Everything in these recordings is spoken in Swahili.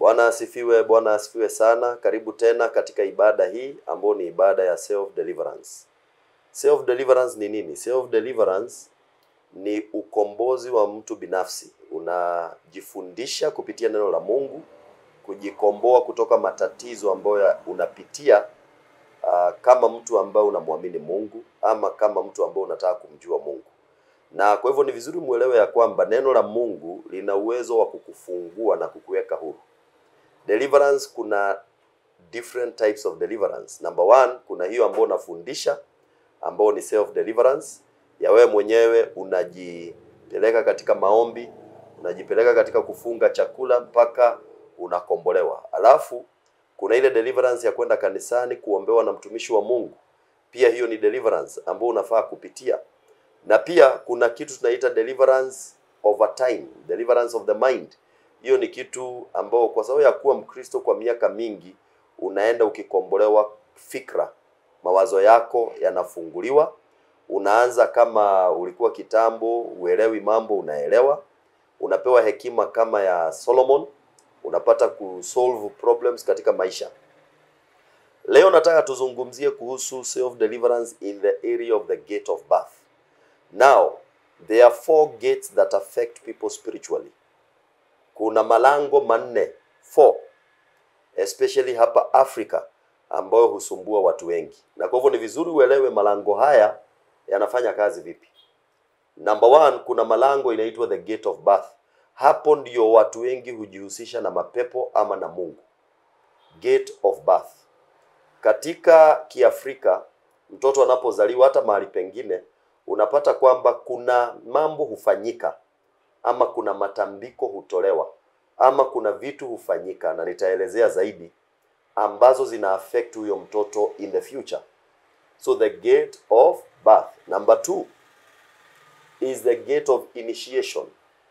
Bwana asifiwe, Bwana asifiwe sana. Karibu tena katika ibada hii ambayo ni ibada ya self deliverance. Self deliverance ni nini? Self deliverance ni ukombozi wa mtu binafsi. Unajifundisha kupitia neno la Mungu kujikomboa kutoka matatizo ambayo ya- unapitia uh, kama mtu ambaye unamwamini Mungu ama kama mtu ambaye unataka kumjua Mungu. Na kwa hivyo ni vizuri muelewe ya kwamba neno la Mungu lina uwezo wa kukufungua na kukuweka huru. Deliverance kuna different types of deliverance. Number one, kuna hiyo ambayo unafundisha ambao ni self deliverance ya wewe mwenyewe unajipeleka katika maombi, unajipeleka katika kufunga chakula mpaka unakombolewa. Alafu kuna ile deliverance ya kwenda kanisani kuombewa na mtumishi wa Mungu. Pia hiyo ni deliverance ambayo unafaa kupitia. Na pia kuna kitu tunaita deliverance over time, deliverance of the mind. Hiyo ni kitu ambao kwa sababu ya kuwa Mkristo kwa miaka mingi unaenda ukikombolewa fikra, mawazo yako yanafunguliwa. Unaanza kama ulikuwa kitambo uelewi mambo, unaelewa. Unapewa hekima kama ya Solomon, unapata kusolve problems katika maisha. Leo nataka tuzungumzie kuhusu self deliverance in the area of the gate of birth. Now, there are four gates that affect people spiritually. Kuna malango manne, four, especially hapa Afrika ambayo husumbua watu wengi, na kwa hivyo ni vizuri uelewe malango haya yanafanya kazi vipi. Number one, kuna malango inaitwa the gate of birth. Hapo ndio watu wengi hujihusisha na mapepo ama na Mungu. Gate of birth. Katika Kiafrika, mtoto anapozaliwa hata mahali pengine, unapata kwamba kuna mambo hufanyika ama kuna matambiko hutolewa ama kuna vitu hufanyika, na nitaelezea zaidi ambazo zina affect huyo mtoto in the future. So the gate of birth. Number two is the gate of initiation.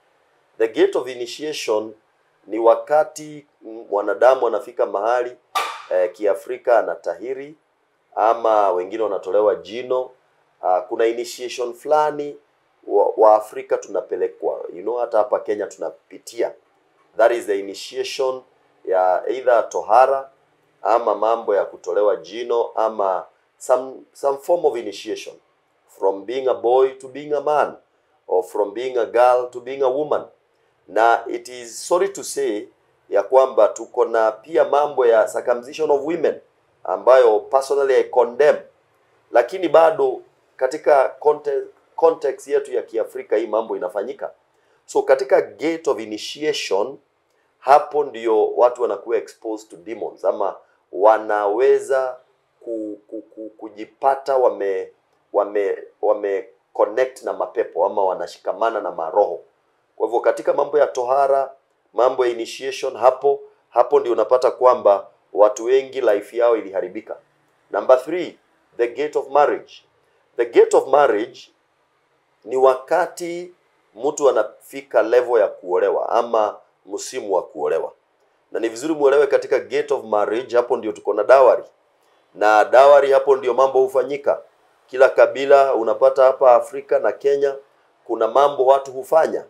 The gate of initiation ni wakati mm, mwanadamu anafika mahali eh, Kiafrika anatahiri ama wengine wanatolewa jino. Uh, kuna initiation fulani wa, wa Afrika tunapelekwa, you know, hata hapa Kenya tunapitia. That is the initiation ya either tohara ama mambo ya kutolewa jino ama some some form of initiation from being a boy to being a man or from being a girl to being a woman na it is sorry to say ya kwamba tuko na pia mambo ya circumcision of women ambayo personally I condemn, lakini bado katika context, context yetu ya Kiafrika hii mambo inafanyika. So katika gate of initiation, hapo ndio watu wanakuwa exposed to demons ama wanaweza ku, ku, ku, kujipata wame wame wame connect na mapepo ama wanashikamana na maroho. Kwa hivyo katika mambo ya tohara, mambo ya initiation, hapo hapo ndio unapata kwamba watu wengi life yao iliharibika. Number three, the gate of marriage. The gate of marriage ni wakati mtu anafika level ya kuolewa ama msimu wa kuolewa, na ni vizuri muelewe katika gate of marriage, hapo ndio tuko na dawari na dawari, hapo ndio mambo hufanyika. Kila kabila unapata hapa Afrika na Kenya, kuna mambo watu hufanya.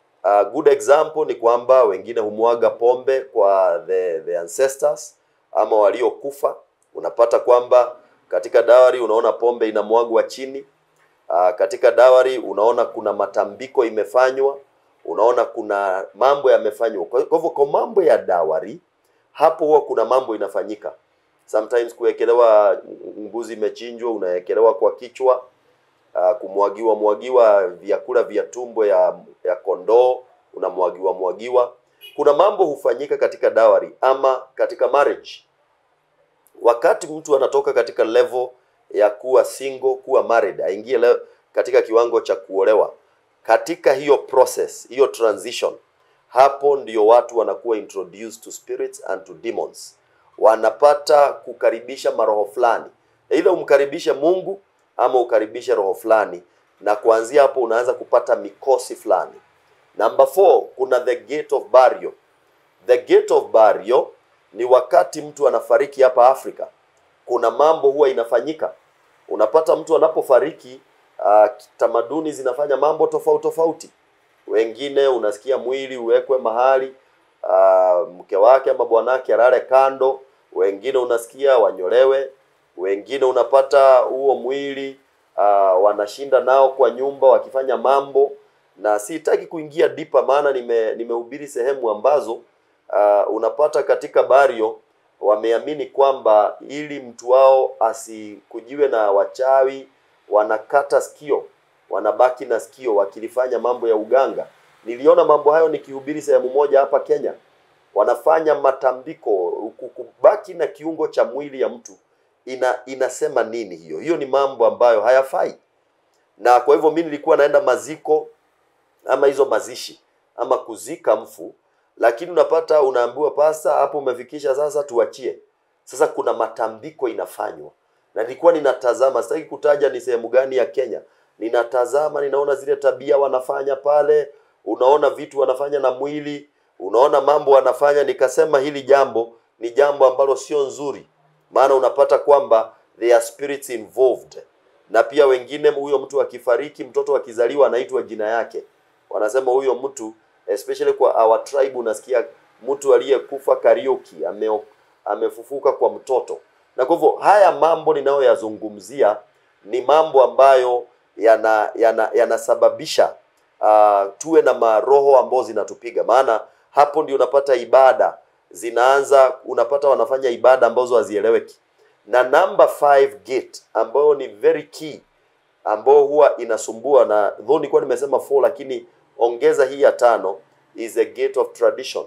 A good example ni kwamba wengine humwaga pombe kwa the, the ancestors ama waliokufa. Unapata kwamba katika dawari unaona pombe inamwagwa chini. Uh, katika dawari unaona kuna matambiko imefanywa, unaona kuna mambo yamefanywa. Kwa kwa hivyo kwa mambo ya dawari hapo huwa kuna mambo inafanyika. Sometimes kuwekelewa mbuzi imechinjwa, unawekelewa kwa kichwa uh, kumwagiwa mwagiwa vyakula vya tumbo ya ya kondoo unamwagiwa mwagiwa. Kuna mambo hufanyika katika dawari ama katika marriage. Wakati mtu anatoka katika level ya kuwa single, kuwa married, aingie leo katika kiwango cha kuolewa, katika hiyo process, hiyo transition, hapo ndio watu wanakuwa introduced to spirits and to demons. Wanapata kukaribisha maroho fulani, either umkaribishe Mungu ama ukaribishe roho fulani, na kuanzia hapo unaanza kupata mikosi fulani. Number four, kuna the gate of burial. The gate of burial ni wakati mtu anafariki hapa Afrika, kuna mambo huwa inafanyika. Unapata mtu anapofariki, uh, tamaduni zinafanya mambo tofauti tofauti. Wengine unasikia mwili uwekwe mahali uh, mke wake ama bwanake alale kando, wengine unasikia wanyolewe, wengine unapata huo mwili uh, wanashinda nao kwa nyumba wakifanya mambo, na sitaki kuingia dipa, maana nime nimehubiri sehemu ambazo uh, unapata katika bario wameamini kwamba ili mtu wao asikujiwe na wachawi, wanakata sikio, wanabaki na sikio wakilifanya mambo ya uganga. Niliona mambo hayo nikihubiri sehemu moja hapa Kenya, wanafanya matambiko, kubaki na kiungo cha mwili ya mtu ina inasema nini hiyo? Hiyo ni mambo ambayo hayafai, na kwa hivyo mimi nilikuwa naenda maziko ama hizo mazishi ama kuzika mfu lakini unapata unaambiwa pasa hapo umefikisha sasa tuachie sasa kuna matambiko inafanywa na nilikuwa ninatazama sitaki kutaja ni sehemu gani ya kenya ninatazama ninaona zile tabia wanafanya pale unaona vitu wanafanya na mwili unaona mambo wanafanya nikasema hili jambo ni jambo ambalo sio nzuri maana unapata kwamba there are spirits involved na pia wengine huyo mtu akifariki mtoto akizaliwa anaitwa jina yake wanasema huyo mtu especially kwa our tribe unasikia mtu aliyekufa Kariuki ame, amefufuka kwa mtoto. Na kwa hivyo haya mambo ninayoyazungumzia ni mambo ambayo yana yana yanasababisha uh, tuwe na maroho ambazo zinatupiga, maana hapo ndio unapata ibada zinaanza, unapata wanafanya ibada ambazo hazieleweki. Na number five gate ambayo ni very key ambayo huwa inasumbua, na though nilikuwa nimesema four, lakini ongeza hii ya tano is a gate of tradition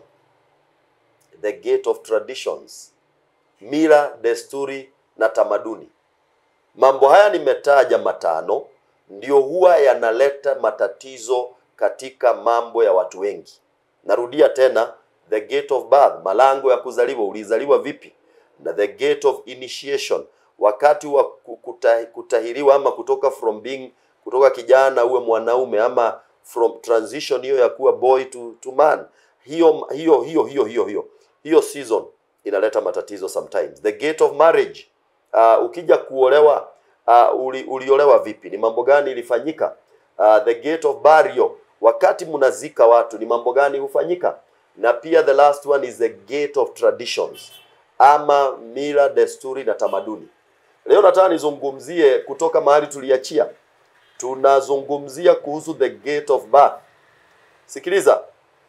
the gate of traditions mila desturi na tamaduni mambo haya nimetaja matano ndio huwa yanaleta matatizo katika mambo ya watu wengi narudia tena the gate of birth malango ya kuzaliwa ulizaliwa vipi na the gate of initiation wakati wa kuta, kutahiriwa ama kutoka from being kutoka kijana uwe mwanaume ama from transition hiyo ya kuwa boy to, to man hiyo hiyo hiyo hiyo hiyo hiyo hiyo season inaleta matatizo sometimes the gate of marriage uh, ukija kuolewa uh, uli, uliolewa vipi ni mambo gani ilifanyika uh, the gate of burial wakati mnazika watu ni mambo gani hufanyika na pia the last one is the gate of traditions ama mila desturi na tamaduni leo nataka nizungumzie kutoka mahali tuliachia tunazungumzia kuhusu the gate of birth sikiliza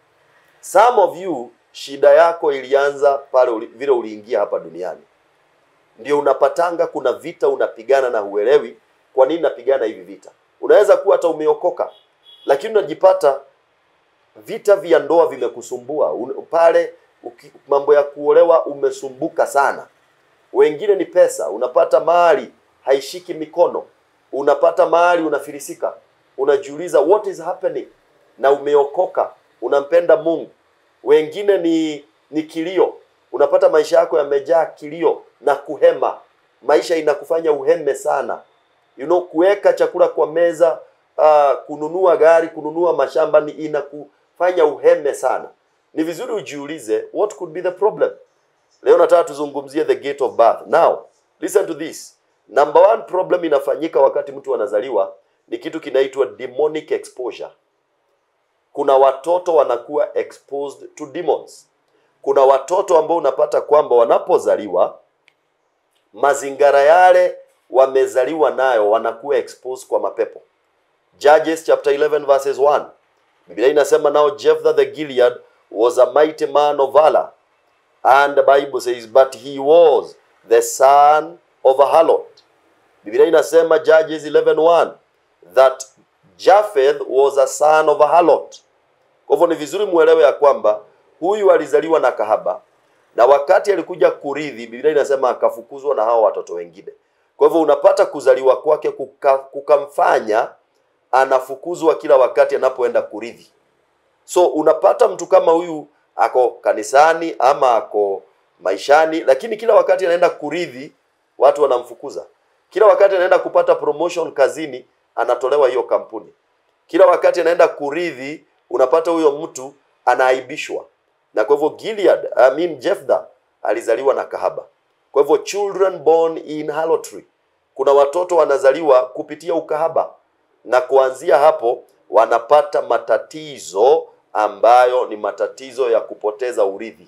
some of you shida yako ilianza pale uli, vile uliingia hapa duniani ndio unapatanga kuna vita unapigana na huelewi kwa nini napigana hivi vita unaweza kuwa hata umeokoka lakini unajipata vita vya ndoa vimekusumbua Un, pale uki, mambo ya kuolewa umesumbuka sana wengine ni pesa unapata mali haishiki mikono unapata mahali unafilisika unajiuliza what is happening na umeokoka unampenda mungu wengine ni ni kilio unapata maisha yako yamejaa kilio na kuhema maisha inakufanya uheme sana you know kuweka chakula kwa meza uh, kununua gari kununua mashamba ni inakufanya uheme sana ni vizuri ujiulize what could be the problem leo nataka tuzungumzie the gate of birth now listen to this number one problem inafanyika wakati mtu anazaliwa ni kitu kinaitwa demonic exposure kuna watoto wanakuwa exposed to demons kuna watoto ambao unapata kwamba wanapozaliwa mazingara yale wamezaliwa nayo wanakuwa exposed kwa mapepo judges chapter 11 verses 1 biblia inasema now jephthah the gilead was a mighty man of valor and the bible says but he was the son of a harlot biblia inasema judges 11:1 that japheth was a son of a harlot kwa hivyo ni vizuri muelewe ya kwamba huyu alizaliwa na kahaba na wakati alikuja kurithi biblia inasema akafukuzwa na hao watoto wengine kwa hivyo unapata kuzaliwa kwake kuka, kukamfanya anafukuzwa kila wakati anapoenda kurithi so unapata mtu kama huyu ako kanisani ama ako maishani lakini kila wakati anaenda kurithi watu wanamfukuza kila wakati anaenda kupata promotion kazini anatolewa hiyo kampuni kila wakati anaenda kurithi unapata huyo mtu anaaibishwa na kwa hivyo Gilead, I mean Jephthah alizaliwa na kahaba kwa hivyo children born in harlotry kuna watoto wanazaliwa kupitia ukahaba na kuanzia hapo wanapata matatizo ambayo ni matatizo ya kupoteza urithi,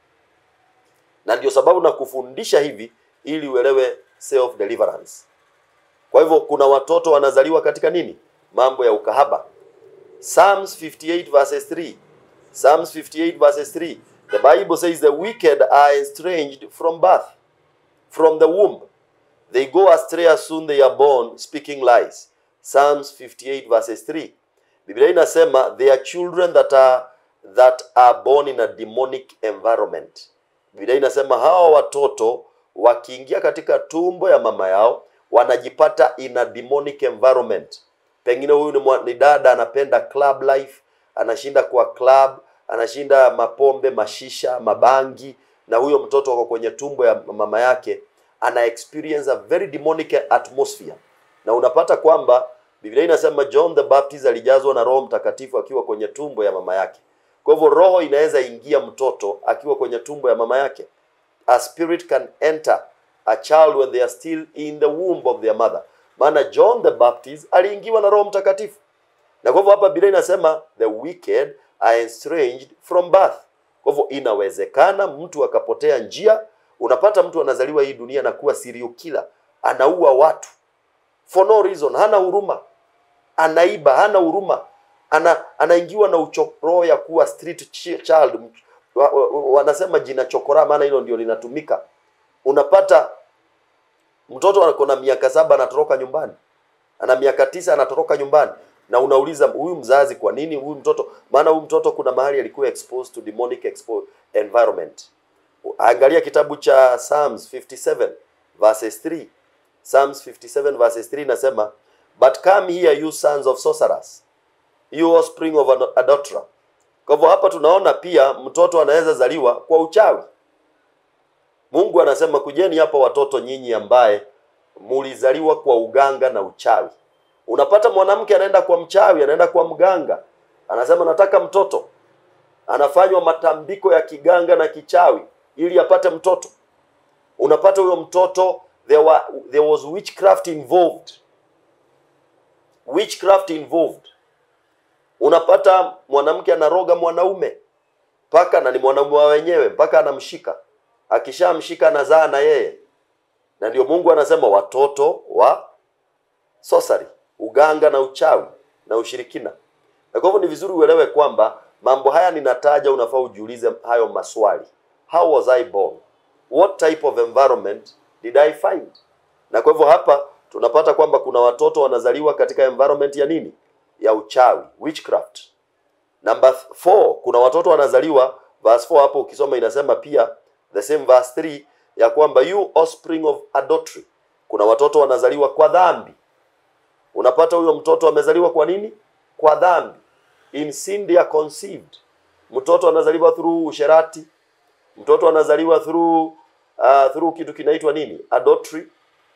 na ndio sababu na kufundisha hivi ili uelewe self deliverance. Kwa hivyo kuna watoto wanazaliwa katika nini? Mambo ya ukahaba. Psalms 58 verses 3. Psalms 58 verses 3. The Bible says the wicked are estranged from birth, from the womb. They go astray as soon they are born, speaking lies. Psalms 58 verses 3. Biblia inasema they are children that are that are born in a demonic environment. Biblia inasema hawa watoto wakiingia katika tumbo ya mama yao wanajipata in a demonic environment. Pengine huyu ni, mwa- ni dada anapenda club life, anashinda kwa club, anashinda mapombe, mashisha, mabangi, na huyo mtoto wako kwenye tumbo ya mama yake ana experience a very demonic atmosphere, na unapata kwamba Biblia inasema John the Baptist alijazwa na Roho Mtakatifu akiwa kwenye tumbo ya mama yake. Kwa hivyo roho inaweza ingia mtoto akiwa kwenye tumbo ya mama yake. A spirit can enter a child when they are still in the womb of their mother. Maana John the Baptist aliingiwa na Roho Mtakatifu. Na kwa hivyo hapa Biblia inasema the wicked are estranged from birth. Kwa hivyo inawezekana mtu akapotea njia. Unapata mtu anazaliwa hii dunia na kuwa serial killer, anaua watu for no reason, hana huruma, anaiba, hana huruma, ana anaingiwa na uchoro ya kuwa street chi- child. Wa- wa- wa- Wanasema jina chokora, maana hilo ndio linatumika. Unapata mtoto ako na miaka saba anatoroka nyumbani, ana miaka tisa anatoroka nyumbani, na unauliza huyu mzazi, kwa nini huyu mtoto? Maana huyu mtoto kuna mahali alikuwa exposed to demonic expo environment. Angalia kitabu cha Psalms 57 verses 3. Psalms 57 verses 3 inasema, but come here you sons of sorcerers, you offspring of an adulterer. Kwa hivyo hapa tunaona pia mtoto anaweza zaliwa kwa uchawi. Mungu anasema kujeni hapa watoto nyinyi ambaye mulizaliwa kwa uganga na uchawi. Unapata mwanamke anaenda kwa mchawi, anaenda kwa mganga, anasema nataka mtoto, anafanywa matambiko ya kiganga na kichawi ili apate mtoto. Unapata huyo mtoto there, were, there was witchcraft involved, witchcraft involved. Unapata mwanamke anaroga mwanaume mpaka na ni mwanaume wa wenyewe mpaka anamshika, akishamshika anazaa na yeye, na ndio Mungu anasema watoto wa sorcery, uganga na uchawi na ushirikina. Na kwa hivyo ni vizuri uelewe kwamba mambo haya ninataja, unafaa ujiulize hayo maswali. How was I born? What type of environment did I find? Na kwa hivyo hapa tunapata kwamba kuna watoto wanazaliwa katika environment ya nini? Ya uchawi, witchcraft. Number 4, kuna watoto wanazaliwa verse 4 hapo ukisoma inasema pia the same verse 3 ya kwamba you offspring of adultery. Kuna watoto wanazaliwa kwa dhambi. Unapata huyo mtoto amezaliwa kwa nini? Kwa dhambi. In sin they are conceived. Mtoto anazaliwa through usherati. Mtoto anazaliwa through uh, through kitu kinaitwa nini? Adultery.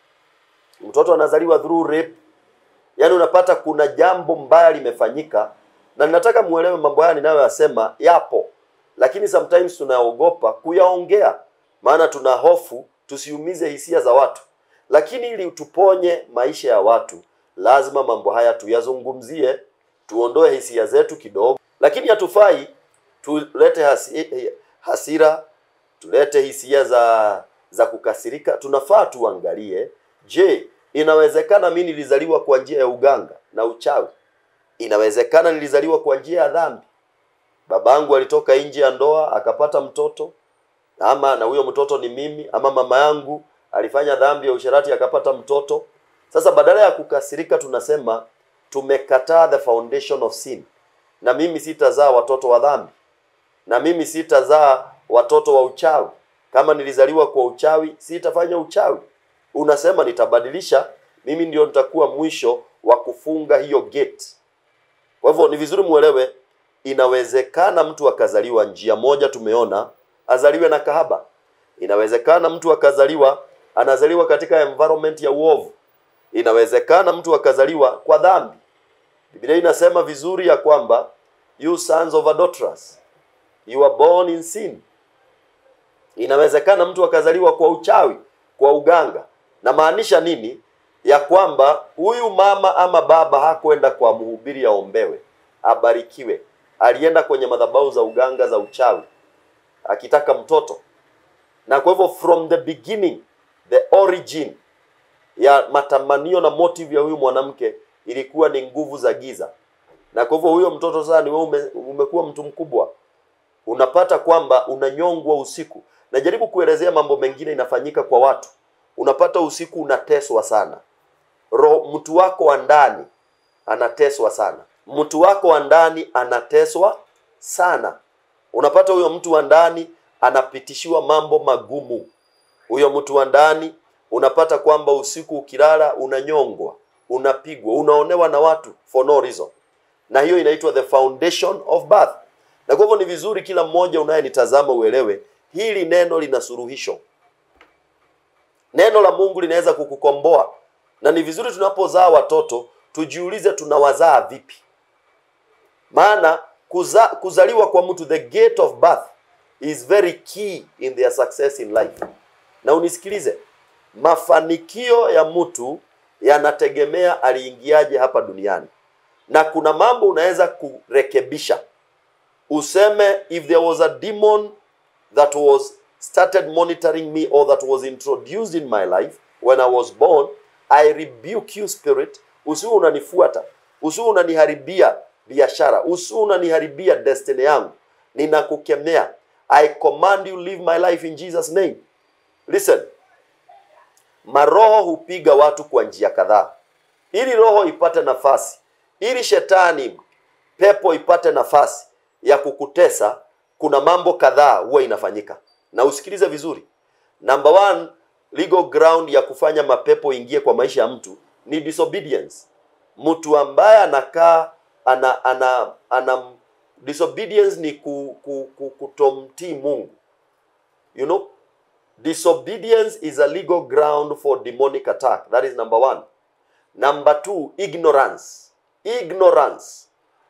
Mtoto anazaliwa through rape. Yaani unapata kuna jambo mbaya limefanyika, na ninataka muelewe mambo haya ninayoyasema yapo, lakini sometimes tunaogopa kuyaongea, maana tuna hofu tusiumize hisia za watu. Lakini ili tuponye maisha ya watu, lazima mambo haya tuyazungumzie, tuondoe hisia zetu kidogo, lakini hatufai tulete hasi, hasira, tulete hisia za za kukasirika. Tunafaa tuangalie, je, inawezekana mimi nilizaliwa kwa njia ya uganga na uchawi? Inawezekana nilizaliwa kwa njia ya dhambi. Babangu alitoka nje ya ndoa akapata mtoto, ama na huyo mtoto ni mimi, ama mama yangu alifanya dhambi ya usherati akapata mtoto. Sasa badala ya kukasirika, tunasema tumekataa the foundation of sin, na mimi sitazaa watoto wa dhambi, na mimi sitazaa watoto wa uchawi. Kama nilizaliwa kwa uchawi, sitafanya uchawi. Unasema nitabadilisha, mimi ndio nitakuwa mwisho wa kufunga hiyo gate. Kwa hivyo ni vizuri muelewe, inawezekana mtu akazaliwa njia moja, tumeona azaliwe na kahaba. Inawezekana mtu akazaliwa anazaliwa katika environment ya uovu. Inawezekana mtu akazaliwa kwa dhambi. Biblia inasema vizuri ya kwamba you sons of adulterers you are born in sin. Inawezekana mtu akazaliwa kwa uchawi, kwa uganga. Na maanisha nini? Ya kwamba huyu mama ama baba hakwenda kwa mhubiri aombewe, abarikiwe, alienda kwenye madhabahu za uganga za uchawi akitaka mtoto, na kwa hivyo from the beginning, the origin ya matamanio na motive ya huyu mwanamke ilikuwa ni nguvu za giza, na kwa hivyo huyo mtoto sasa ni wewe ume, umekuwa mtu mkubwa, unapata kwamba unanyongwa usiku. Najaribu kuelezea mambo mengine inafanyika kwa watu, unapata usiku unateswa sana, roho mtu wako wa ndani anateswa sana, mtu wako wa ndani anateswa sana. Unapata huyo mtu wa ndani anapitishiwa mambo magumu. Huyo mtu wa ndani unapata kwamba usiku ukilala unanyongwa, unapigwa, unaonewa na watu for no reason, na hiyo inaitwa the foundation of birth. Na kwa hivyo ni vizuri kila mmoja unayenitazama uelewe hili neno lina suluhisho. Neno la Mungu linaweza kukukomboa, na ni vizuri tunapozaa watoto tujiulize tunawazaa vipi, maana kuza, kuzaliwa kwa mtu the gate of birth is very key in their success in life. Na unisikilize, mafanikio ya mtu yanategemea aliingiaje hapa duniani, na kuna mambo unaweza kurekebisha. Useme if there was a demon that was started monitoring me or that was introduced in my life when I was born, I rebuke you spirit. Usiwe unanifuata, usiwe unaniharibia biashara, usiwe unaniharibia destiny yangu. Ninakukemea. I command you live my life in Jesus name. Listen, maroho hupiga watu kwa njia kadhaa. Ili roho ipate nafasi, ili shetani pepo ipate nafasi ya kukutesa, kuna mambo kadhaa huwa inafanyika, na usikilize vizuri. Number one, legal ground ya kufanya mapepo ingie kwa maisha ya mtu ni disobedience. Mtu ambaye anakaa ana, ana, ana disobedience ni ku, ku, ku, kutomtii Mungu. You know, disobedience is a legal ground for demonic attack. That is number one. Number two, ignorance. Ignorance.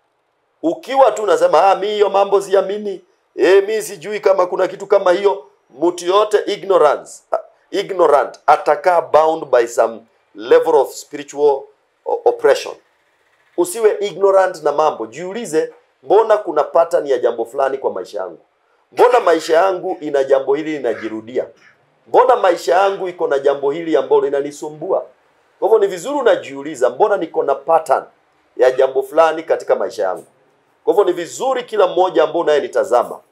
Ukiwa tu unasema ah, mi hiyo mambo siamini, eh, mi sijui kama kuna kitu kama hiyo. Mtu yote ignorance, ignorant atakaa bound by some level of spiritual o- oppression. Usiwe ignorant na mambo, jiulize, mbona kuna pattern ya jambo fulani kwa maisha yangu? Mbona maisha yangu ina jambo hili linajirudia? Mbona maisha yangu iko na jambo hili ambalo linanisumbua? Kwa hivyo ni vizuri unajiuliza, mbona niko na pattern ya jambo fulani katika maisha yangu? Kwa hivyo ni vizuri kila mmoja ambao unayenitazama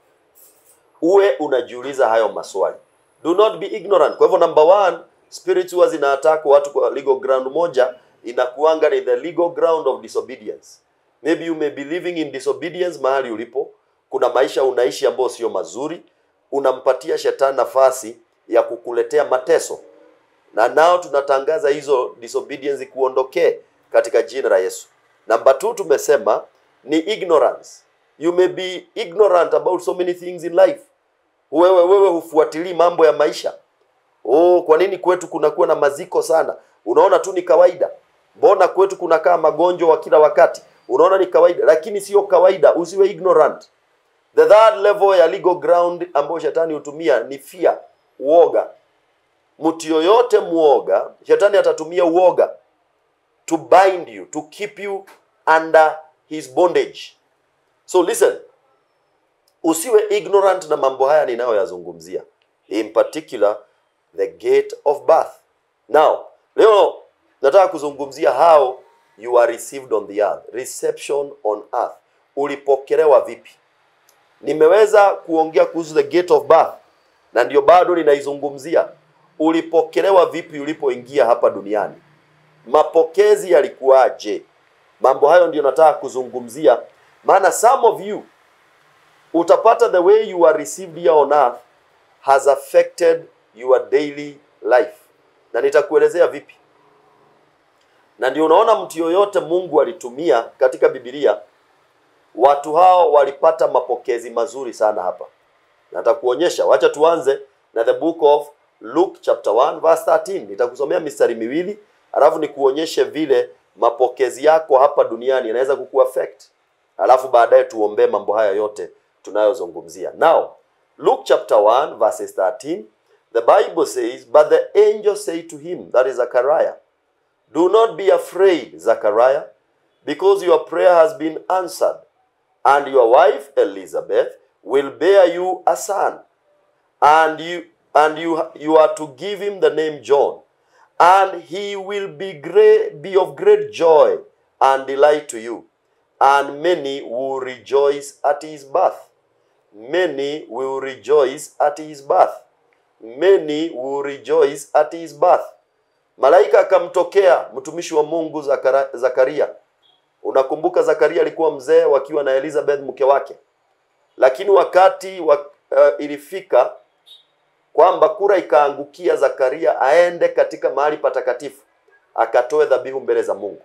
uwe unajiuliza hayo maswali. Do not be ignorant. Kwa hivyo number one, spirit huwa zina attack watu kwa legal ground moja inakuanga ni the legal ground of disobedience. Maybe you may be living in disobedience mahali ulipo, kuna maisha unaishi ambayo sio mazuri, unampatia shetani nafasi ya kukuletea mateso, na nao tunatangaza hizo disobedience kuondokee katika jina la Yesu. Number two, tumesema ni ignorance. You may be ignorant about so many things in life. Wewe wewe hufuatilii mambo ya maisha. Oh, kwa nini kwetu kunakuwa na maziko sana? Unaona tu ni kawaida. Mbona kwetu kunakaa magonjwa wa kila wakati? Unaona ni kawaida, lakini sio kawaida. Usiwe ignorant. The third level ya legal ground ambayo shetani hutumia ni fear, uoga. Mtu yoyote muoga, shetani atatumia uoga to bind you, to keep you under his bondage. So listen, usiwe ignorant na mambo haya ninayoyazungumzia, in particular the gate of birth. Now, leo nataka kuzungumzia how you are received on the earth, reception on earth. Ulipokelewa vipi? Nimeweza kuongea kuhusu the gate of birth na ndio bado ninaizungumzia. Ulipokelewa vipi ulipoingia hapa duniani? Mapokezi yalikuwaje? Mambo hayo ndio nataka kuzungumzia, maana some of you utapata the way you are received here on earth has affected your daily life, na nitakuelezea vipi. Na ndio unaona mtu yoyote Mungu alitumia katika Biblia, watu hao walipata mapokezi mazuri sana hapa. Natakuonyesha, wacha tuanze na the book of Luke chapter 1 verse 13. Nitakusomea mistari miwili alafu nikuonyeshe vile mapokezi yako hapa duniani yanaweza kukuaffect, alafu baadaye tuombee mambo haya yote tunayozungumzia. Now, Luke chapter 1 verses 13, the Bible says, but the angel said to him, that is Zechariah, do not be afraid, Zechariah, because your prayer has been answered. and your wife Elizabeth will bear you a son, and you and you you are to give him the name John, and he will be great be of great joy and delight to you, and many will rejoice at his birth. Many will rejoice at his birth. Many will rejoice at his birth. Malaika akamtokea mtumishi wa Mungu Zakara, Zakaria. Unakumbuka Zakaria alikuwa mzee wakiwa na Elizabeth mke wake, lakini wakati wa, uh, ilifika kwamba kura ikaangukia Zakaria aende katika mahali patakatifu akatoe dhabihu mbele za Mungu.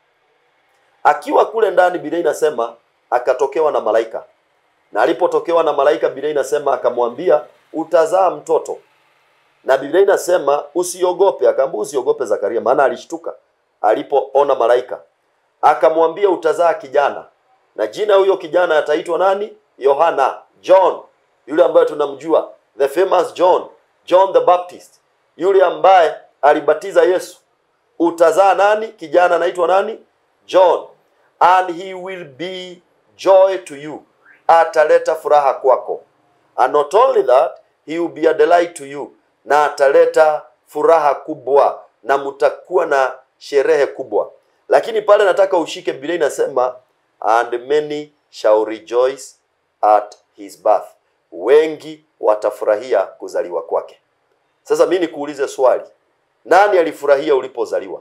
Akiwa kule ndani, Biblia inasema akatokewa na malaika, na alipotokewa na malaika, Biblia inasema akamwambia utazaa mtoto, na Biblia inasema usiogope. Akaambia usiogope Zakaria, maana alishtuka alipoona malaika. Akamwambia utazaa kijana, na jina huyo kijana ataitwa nani? Yohana, John, yule ambaye tunamjua, the famous John, John the Baptist, yule ambaye alibatiza Yesu. Utazaa nani? Kijana anaitwa nani? John, and he will be joy to you, ataleta furaha kwako. And not only that, he will be a delight to you, na ataleta furaha kubwa, na mtakuwa na sherehe kubwa. Lakini pale nataka ushike, Biblia inasema and many shall rejoice at his birth, wengi watafurahia kuzaliwa kwake. Sasa mimi nikuulize swali, nani alifurahia ulipozaliwa?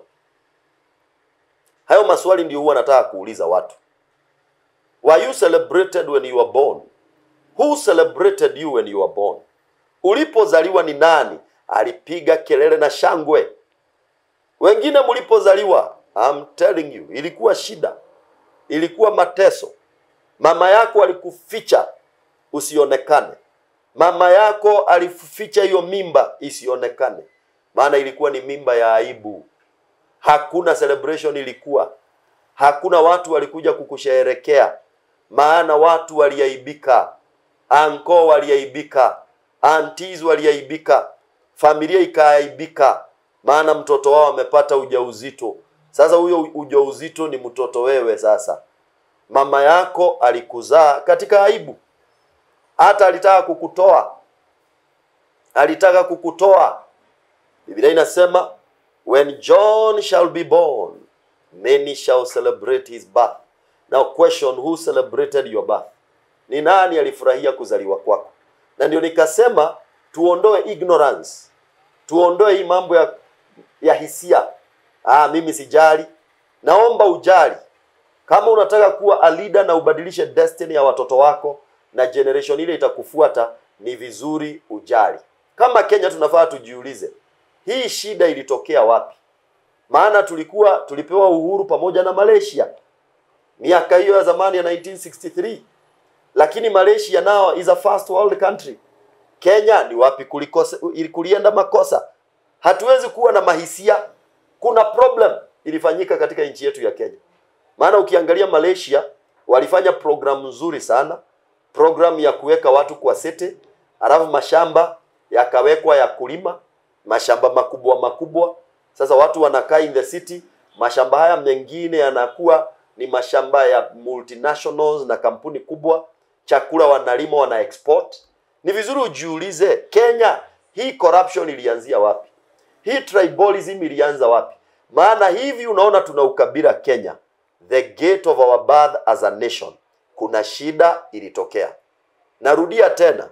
Hayo maswali ndio huwa nataka kuuliza watu. Were you celebrated when you were born? Who celebrated you when you were born? Ulipozaliwa ni nani alipiga kelele na shangwe? Wengine mlipozaliwa, I'm telling you, ilikuwa shida, ilikuwa mateso. Mama yako alikuficha usionekane, mama yako alificha hiyo mimba isionekane, maana ilikuwa ni mimba ya aibu. Hakuna celebration ilikuwa, hakuna watu walikuja kukusherehekea, maana watu waliaibika, anko waliaibika, aunties waliaibika, familia ikaaibika, maana mtoto wao amepata ujauzito. Sasa huyo ujauzito ni mtoto wewe. Sasa mama yako alikuzaa katika aibu, hata alitaka kukutoa, alitaka kukutoa. Biblia inasema when John shall be born many shall celebrate his birth. Now question, who celebrated your birth? Ni nani alifurahia kuzaliwa kwako? Na ndio nikasema tuondoe ignorance, tuondoe hii mambo ya ya hisia. Ah, mimi sijali. Naomba ujali. Kama unataka kuwa a leader na ubadilishe destiny ya watoto wako na generation ile itakufuata, ni vizuri ujali. Kama Kenya tunafaa tujiulize, hii shida ilitokea wapi? Maana tulikuwa tulipewa uhuru pamoja na Malaysia miaka hiyo ya zamani ya 1963, lakini Malaysia nao is a first world country. Kenya ni wapi kulikose, kulienda makosa? Hatuwezi kuwa na mahisia. Kuna problem ilifanyika katika nchi yetu ya Kenya. Maana ukiangalia Malaysia walifanya programu nzuri sana, programu ya kuweka watu kwa sete, alafu mashamba yakawekwa ya kulima, mashamba makubwa makubwa. Sasa watu wanakaa in the city, mashamba haya mengine yanakuwa ni mashamba ya multinationals na kampuni kubwa, chakula wanalima, wana export. Ni vizuri ujiulize, Kenya hii corruption ilianzia wapi? Hii tribalism ilianza wapi? Maana hivi unaona tuna ukabila Kenya, the gate of our birth as a nation, kuna shida ilitokea. Narudia tena,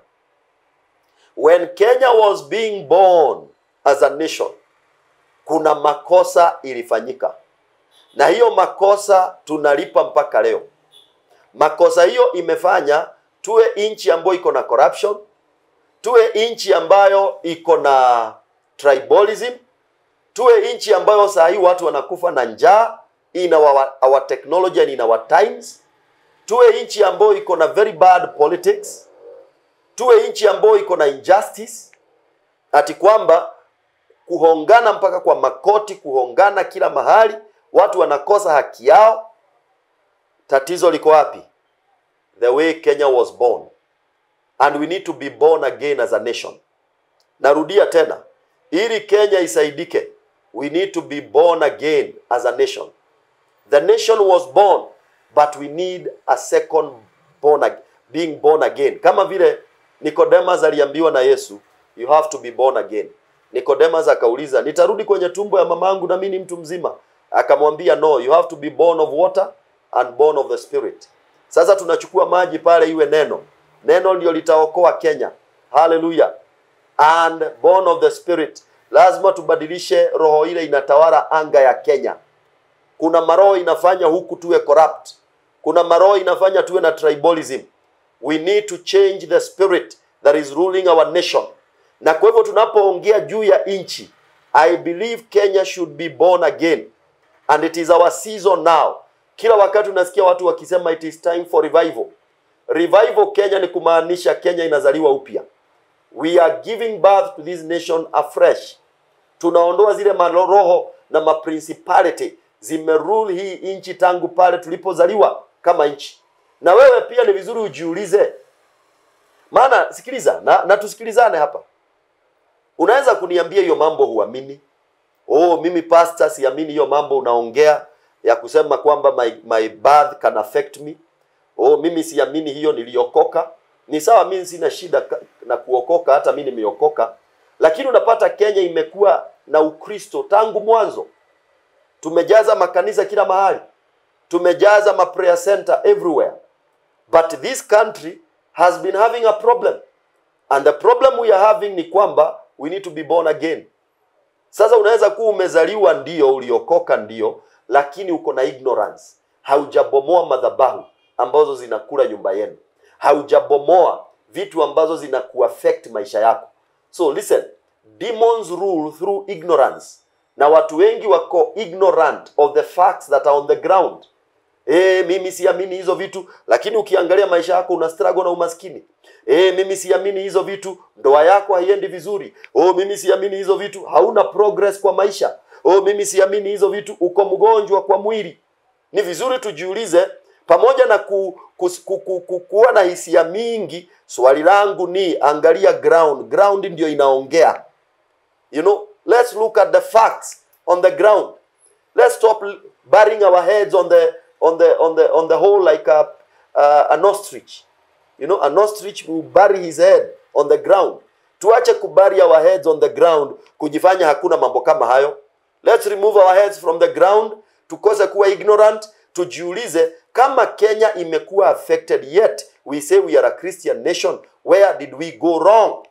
when Kenya was being born as a nation, kuna makosa ilifanyika, na hiyo makosa tunalipa mpaka leo. Makosa hiyo imefanya tuwe nchi ambayo iko na corruption, tuwe nchi ambayo iko na tribalism, tuwe nchi ambayo saa hii watu wanakufa na njaa in our, our technology and in our times, tuwe nchi ambayo iko na very bad politics, tuwe nchi ambayo iko na injustice, ati kwamba kuhongana mpaka kwa makoti, kuhongana kila mahali, watu wanakosa haki yao. Tatizo liko wapi? The way Kenya was born and we need to be born again as a nation. Narudia tena, ili Kenya isaidike, we need to be born again as a nation. The nation was born, but we need a second born ag- being born again kama vile Nicodemus aliambiwa na Yesu you have to be born again Nicodemus akauliza nitarudi kwenye tumbo ya mamangu na mimi ni mtu mzima akamwambia no you have to be born of water and born of the spirit sasa tunachukua maji pale iwe neno neno ndio litaokoa Kenya haleluya and born of the spirit lazima tubadilishe roho ile inatawala anga ya Kenya kuna maroho inafanya huku tuwe corrupt kuna maroho inafanya tuwe na tribalism we need to change the spirit that is ruling our nation na kwa hivyo tunapoongea juu ya nchi i believe kenya should be born again and it is our season now kila wakati unasikia watu wakisema it is time for revival revival kenya ni kumaanisha kenya inazaliwa upya we are giving birth to this nation afresh tunaondoa zile maroho na maprincipality zimerule hii nchi tangu pale tulipozaliwa kama nchi na wewe pia ni vizuri ujiulize maana sikiliza na, na tusikilizane hapa unaweza kuniambia hiyo mambo huamini oh mimi pastor siamini hiyo mambo unaongea ya kusema kwamba my, my birth can affect me oh mimi siamini hiyo niliokoka ni sawa mimi sina shida ka- na kuokoka hata mimi nimeokoka lakini unapata kenya imekuwa na ukristo tangu mwanzo tumejaza makanisa kila mahali tumejaza ma prayer center everywhere but this country has been having a problem and the problem we are having ni kwamba we need to be born again sasa unaweza kuwa umezaliwa ndio uliokoka ndio lakini uko na ignorance haujabomoa madhabahu ambazo zinakula nyumba yenu haujabomoa vitu ambazo zinakuaffect maisha yako so listen demons rule through ignorance na watu wengi wako ignorant of the facts that are on the ground E, mimi siamini hizo vitu lakini ukiangalia maisha yako una struggle na umaskini e, mimi siamini hizo vitu ndoa yako haiendi vizuri oh, mimi siamini hizo vitu hauna progress kwa maisha oh, mimi siamini hizo vitu uko mgonjwa kwa mwili ni vizuri tujiulize pamoja na ku, ku, ku, ku, ku, kuwa na hisia mingi swali langu ni angalia ground ground ndio inaongea you know let's look at the facts on the ground let's stop l- burying our heads on the on the on the on the hole like a uh, an ostrich you know an ostrich will bury his head on the ground tuache kubury our heads on the ground kujifanya hakuna mambo kama hayo let's remove our heads from the ground tukose kuwa ignorant tujiulize kama kenya imekuwa affected yet we say we are a christian nation where did we go wrong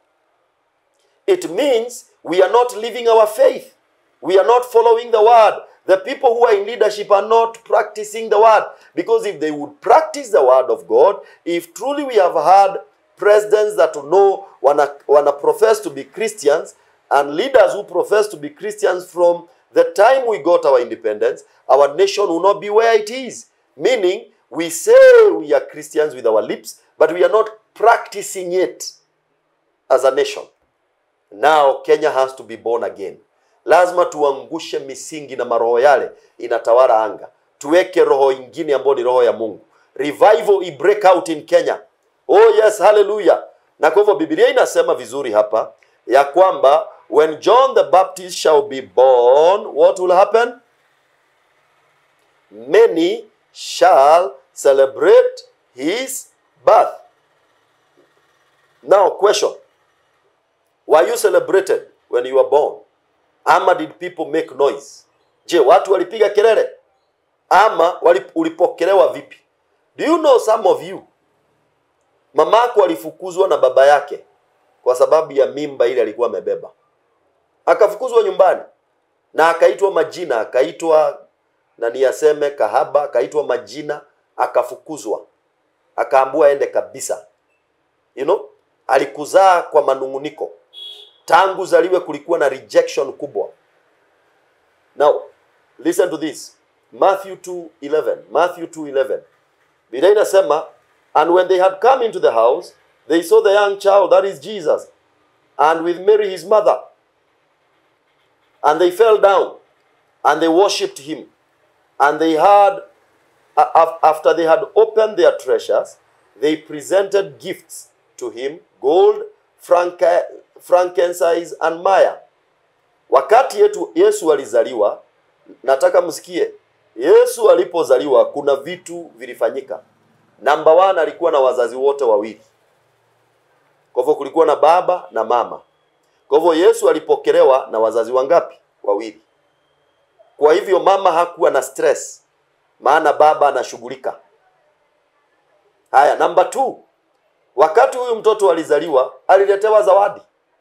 it means we are not living our faith. We are not following the word. The people who are in leadership are not practicing the word. Because if they would practice the word of God, if truly we have had presidents that know wanna, wanna profess to be Christians and leaders who profess to be Christians from the time we got our independence, our nation will not be where it is. Meaning, we say we are Christians with our lips, but we are not practicing it as a nation. Now Kenya has to be born again. Lazima tuangushe misingi na maroho yale inatawala anga, tuweke roho ingine ambayo ni roho ya Mungu. Revival i break out in Kenya. Oh yes, hallelujah. Na kwa hivyo Biblia inasema vizuri hapa ya kwamba when John the Baptist shall be born, what will happen? Many shall celebrate his birth. Now question, Were you celebrated when you were born? Ama did people make noise? Je, watu walipiga kelele? Ama wali- ulipokelewa vipi? Do you know some of you mamako alifukuzwa na baba yake kwa sababu ya mimba ile alikuwa amebeba, akafukuzwa nyumbani na akaitwa majina, akaitwa na niyaseme kahaba, akaitwa majina, akafukuzwa, akaambua aende kabisa. You know, alikuzaa kwa manunguniko tangu zaliwe kulikuwa na rejection kubwa now listen to this matthew 2:11 matthew 2:11 biblia inasema and when they had come into the house they saw the young child that is jesus and with mary his mother and they fell down and they worshipped him and they had a- af- after they had opened their treasures they presented gifts to him gold franca- frankincense and myrrh wakati yetu yesu alizaliwa nataka msikie yesu alipozaliwa kuna vitu vilifanyika Number one, alikuwa na wazazi wote wawili. Kwa hivyo kulikuwa na baba na mama. Kwa hivyo Yesu alipokelewa na wazazi wangapi? Wawili. Kwa hivyo mama hakuwa na stress, maana baba anashughulika. Haya, namba two, wakati huyu mtoto alizaliwa aliletewa zawadi.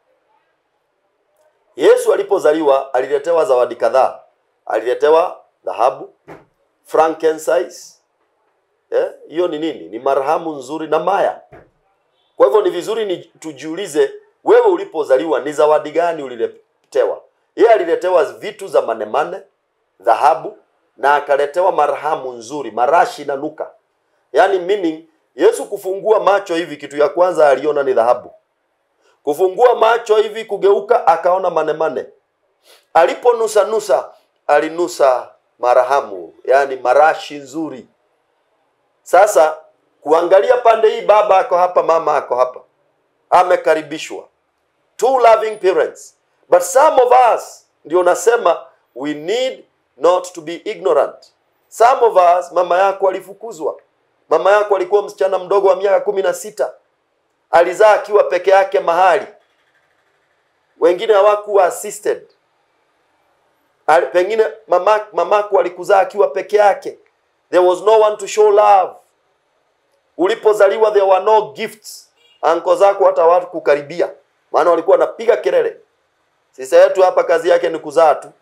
Yesu alipozaliwa aliletewa zawadi kadhaa. Aliletewa dhahabu, frankincense. Eh, hiyo ni nini? Ni marhamu nzuri na maya. Kwa hivyo ni vizuri ni tujiulize, wewe ulipozaliwa ni zawadi gani uliletewa? Yeye aliletewa vitu za manemane, dhahabu na akaletewa marhamu nzuri, marashi na nuka. Yaani meaning Yesu kufungua macho hivi, kitu ya kwanza aliona ni dhahabu. Kufungua macho hivi, kugeuka, akaona manemane. Aliponusa nusa, alinusa marhamu, yaani marashi nzuri. Sasa kuangalia pande hii, baba ako hapa, mama ako hapa, amekaribishwa, two loving parents. But some of us ndio nasema we need not to be ignorant. Some of us, mama yako alifukuzwa, mama yako alikuwa msichana mdogo wa miaka kumi na sita, alizaa akiwa peke yake mahali, wengine hawakuwa assisted. Ali- Pengine mama, mamako alikuzaa akiwa peke yake, there was no one to show love ulipozaliwa there were no gifts anko zako hata watu kukaribia maana walikuwa wanapiga kelele sisa yetu hapa kazi yake ni kuzaa tu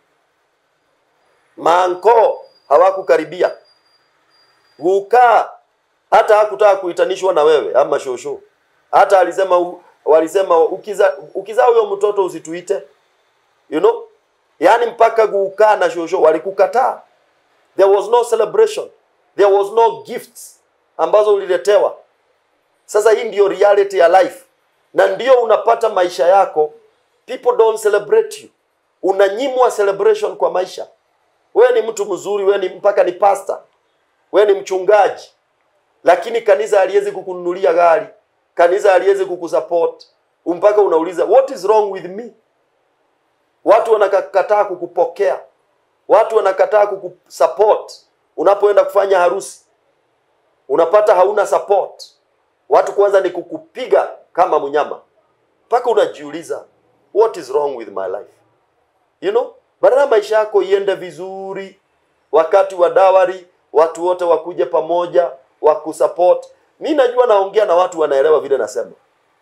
maanko hawakukaribia gukaa hata hakutaka kuitanishwa na wewe ama shosho hata alisema u- walisema ukiza ukizaa huyo mtoto usituite you know yaani mpaka gukaa na shosho walikukataa there was no celebration there was no gifts ambazo uliletewa sasa hii ndiyo reality ya life na ndio unapata maisha yako people don't celebrate you unanyimwa celebration kwa maisha wewe ni mtu mzuri wewe ni mpaka ni pastor wewe ni mchungaji lakini kanisa haliwezi kukununulia gari kanisa haliwezi kukusupport mpaka unauliza what is wrong with me watu wanakataa kukupokea watu wanakataa kukusupport unapoenda kufanya harusi unapata hauna support watu kwanza ni kukupiga kama mnyama mpaka unajiuliza what is wrong with my life you know badala maisha yako iende vizuri wakati wa dawari watu wote wakuje pamoja wakusupport mi najua naongea na watu wanaelewa vile nasema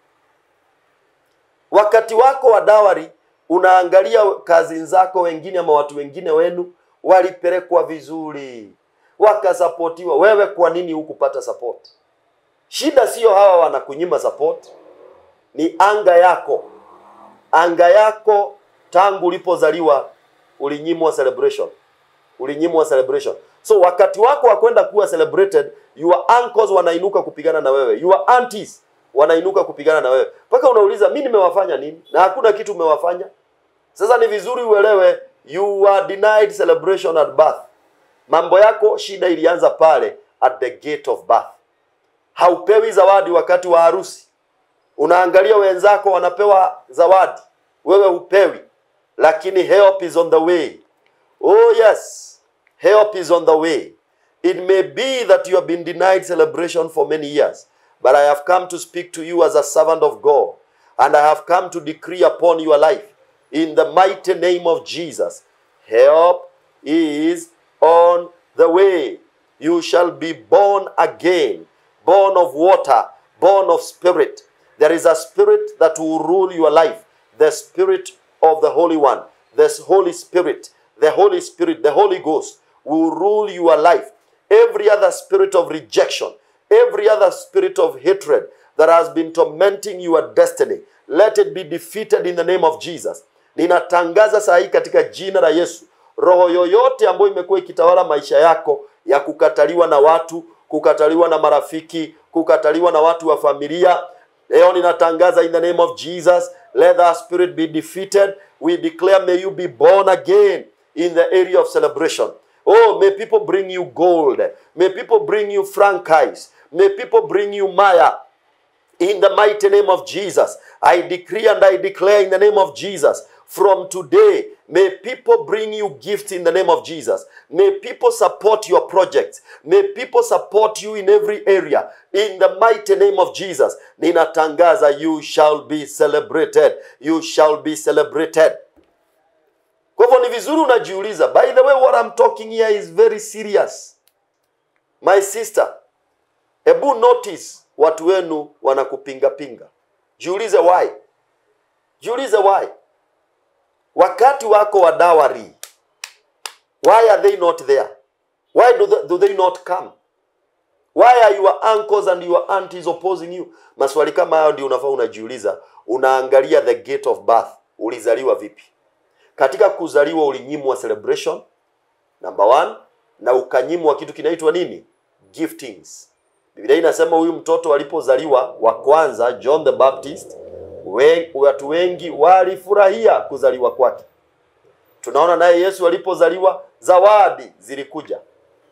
wakati wako wa dawari unaangalia kazi zako wengine ama watu wengine wenu walipelekwa vizuri wakasapotiwa wewe kwa nini hukupata support shida sio hawa wanakunyima support ni anga yako anga yako tangu ulipozaliwa ulinyimwa celebration ulinyimwa celebration so wakati wako wa kwenda kuwa celebrated your uncles wanainuka kupigana na wewe your aunties wanainuka kupigana na wewe mpaka unauliza mi nimewafanya nini na hakuna kitu umewafanya sasa ni vizuri uelewe you were denied celebration at birth mambo yako shida ilianza pale at the gate of birth haupewi zawadi wakati wa harusi unaangalia wenzako wanapewa zawadi wewe hupewi lakini help is on the way oh yes help is on the way it may be that you have been denied celebration for many years but i have come to speak to you as a servant of god and i have come to decree upon your life in the mighty name of jesus help is on the way you shall be born again born of water born of spirit there is a spirit that will rule your life the spirit of the holy one the holy spirit the holy spirit the holy ghost will rule your life every other spirit of rejection every other spirit of hatred that has been tormenting your destiny let it be defeated in the name of jesus ninatangaza saa hii katika jina la yesu roho yoyote ambayo imekuwa ikitawala maisha yako ya kukataliwa na watu kukataliwa na marafiki kukataliwa na watu wa familia leo ninatangaza in the name of jesus let that spirit be defeated we declare may you be born again in the area of celebration oh may people bring you gold may people bring you franchise may people bring you maya in the mighty name of Jesus. I decree and I declare in the name of Jesus from today, May people bring you gifts in the name of Jesus. May people support your projects. May people support you in every area. In the mighty name of Jesus. Ninatangaza you shall be celebrated. You shall be celebrated. Kwa hivyo ni vizuri unajiuliza. By the way, what I'm talking here is very serious. My sister, hebu notice watu wenu wanakupinga pinga. Jiulize why. Jiulize why. Wakati wako wa dawari, why are they not there? Why do they, do they not come? Why are your uncles and your aunties opposing you? Maswali kama hayo ndio unafaa unajiuliza. Unaangalia the gate of birth. Ulizaliwa vipi? Katika kuzaliwa ulinyimwa celebration number one, na ukanyimwa kitu kinaitwa nini? Giftings. Biblia inasema huyu mtoto alipozaliwa wa kwanza John the Baptist, we, watu wengi walifurahia kuzaliwa kwake. Tunaona naye Yesu alipozaliwa zawadi zilikuja.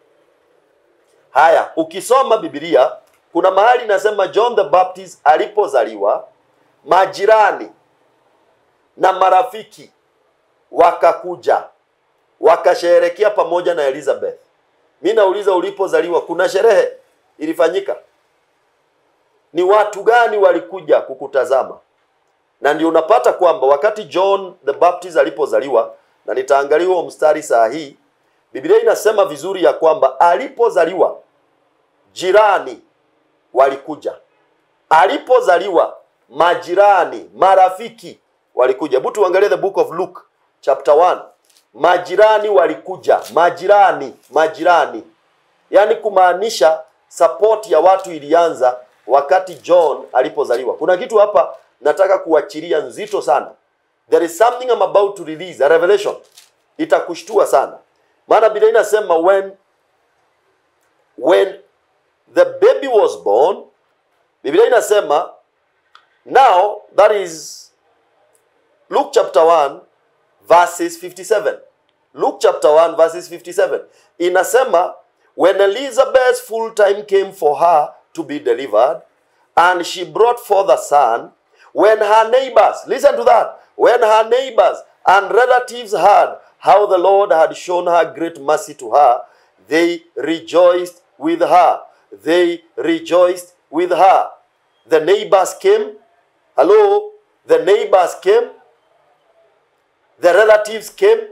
Haya, ukisoma Biblia kuna mahali inasema John the Baptist alipozaliwa, majirani na marafiki wakakuja wakasherehekea pamoja na Elizabeth. Mi nauliza, ulipozaliwa kuna sherehe ilifanyika? Ni watu gani walikuja kukutazama? Na ndio unapata kwamba wakati John the Baptist alipozaliwa, na nitaangalia huo mstari saa hii, Biblia inasema vizuri ya kwamba alipozaliwa jirani walikuja, alipozaliwa majirani, marafiki walikuja. Hebu tuangalie the book of Luke chapter 1. Majirani walikuja, majirani, majirani, yaani kumaanisha support ya watu ilianza wakati John alipozaliwa. Kuna kitu hapa nataka kuachilia nzito sana. There is something I'm about to release, a revelation. Itakushtua sana. Maana Biblia inasema when when the baby was born, Biblia inasema now that is Luke chapter 1 verses 57. Luke chapter 1 verses 57. Inasema when Elizabeth's full time came for her to be delivered and she brought forth a son, when her neighbors, listen to that, when her neighbors and relatives heard how the Lord had shown her great mercy to her, they rejoiced with her. They rejoiced with her. The neighbors came. Hello? The neighbors came. The relatives came.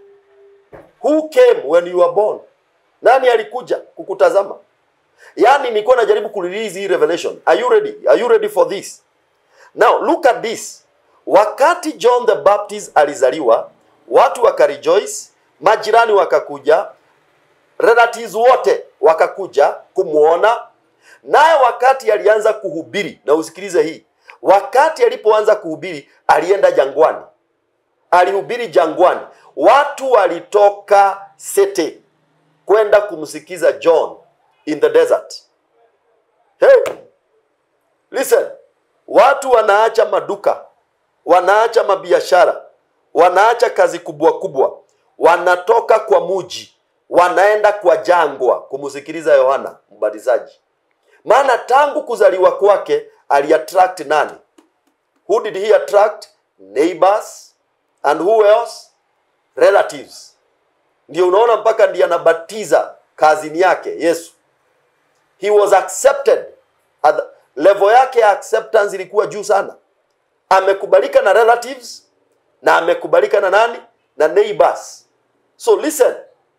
Who came when you were born? Nani alikuja kukutazama? Yaani nilikuwa najaribu kurelease hii revelation. Are you ready? Are you ready for this? Now look at this. Wakati John the Baptist alizaliwa, watu wakarejoice, majirani wakakuja, relatives wote wakakuja kumwona. Naye wakati alianza kuhubiri, na usikilize hii, wakati alipoanza kuhubiri alienda jangwani, alihubiri jangwani. Watu walitoka sete kwenda kumsikiza John in the desert. Hey, listen, watu wanaacha maduka, wanaacha mabiashara, wanaacha kazi kubwa kubwa, wanatoka kwa muji, wanaenda kwa jangwa kumsikiliza Yohana Mbatizaji. Maana tangu kuzaliwa kwake aliattract nani? Who did he attract? Neighbors and who else? Relatives. Ndio unaona mpaka ndiye anabatiza kazini yake Yesu. He was accepted. At the, level yake ya acceptance ilikuwa juu sana. Amekubalika na relatives na amekubalika na nani? Na neighbors. So listen,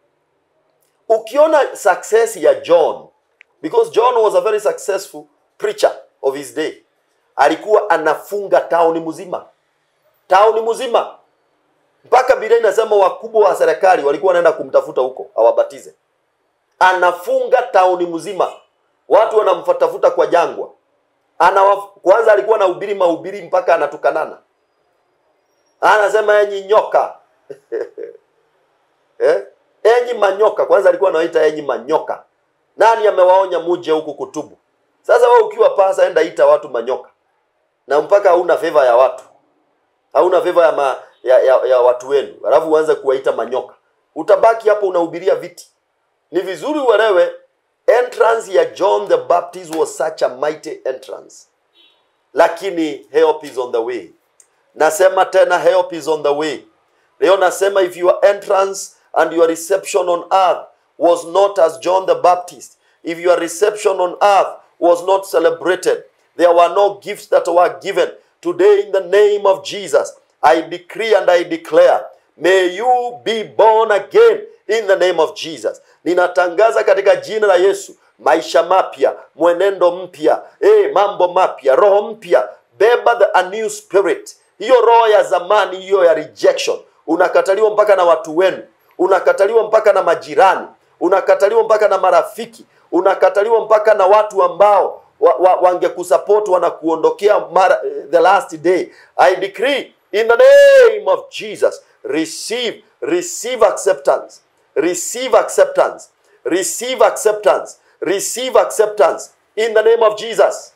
ukiona success ya John because John was a very successful preacher of his day, alikuwa anafunga tauni mzima, tauni mzima, mpaka Biblia inasema wakubwa wa serikali walikuwa wanaenda kumtafuta huko awabatize. Anafunga tauni mzima, watu wanamfatafuta kwa jangwa. Ana kwanza alikuwa anahubiri mahubiri mpaka anatukanana, anasema enyi nyoka eh? enyi manyoka. Kwanza alikuwa anawaita enyi manyoka. Nani amewaonya muje huku kutubu? Sasa wewe ukiwa pasa, enda ita watu manyoka, na mpaka hauna favor ya watu, hauna favor ya, ma, ya, ya, ya watu wenu, alafu uanze kuwaita manyoka, utabaki hapo unahubiria viti. Ni vizuri uelewe entrance ya John the Baptist was such a mighty entrance, lakini help is on the way. Nasema tena help is on the way. leo nasema if your entrance and your reception on earth was not as john the baptist if your reception on earth was not celebrated there were no gifts that were given today in the name of jesus i decree and i declare may you be born again in the name of jesus ninatangaza katika jina la yesu maisha mapya mwenendo mpya eh, mambo mapya roho mpya beba the a new spirit hiyo roho ya zamani hiyo ya rejection unakataliwa mpaka na watu wenu unakataliwa mpaka na majirani unakataliwa mpaka na marafiki unakataliwa mpaka na watu ambao wa, wa, wangekusupport wanakuondokea mara the last day i decree in the name of jesus receive receive acceptance receive acceptance receive acceptance receive acceptance in the name of jesus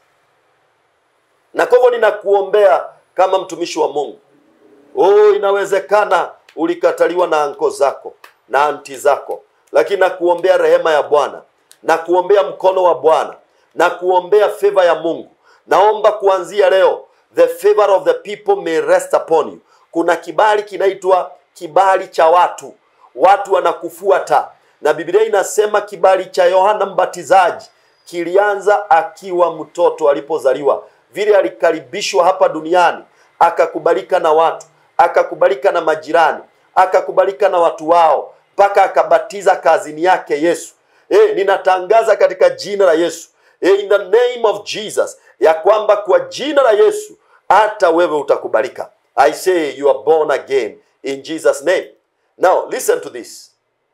na kwa hivyo ninakuombea kama mtumishi wa mungu oh inawezekana ulikataliwa na anko zako na anti zako lakini nakuombea rehema ya bwana na kuombea mkono wa bwana na kuombea favor ya mungu naomba kuanzia leo the favor of the people may rest upon you kuna kibali kinaitwa kibali cha watu watu wanakufuata na biblia inasema kibali cha yohana mbatizaji kilianza akiwa mtoto alipozaliwa vile alikaribishwa hapa duniani akakubalika na watu akakubalika na majirani akakubalika na watu wao mpaka akabatiza kazini yake yesu e, ninatangaza katika jina la yesu e, in the name of jesus ya kwamba kwa jina la yesu hata wewe utakubalika i say you are born again in jesus name now listen to this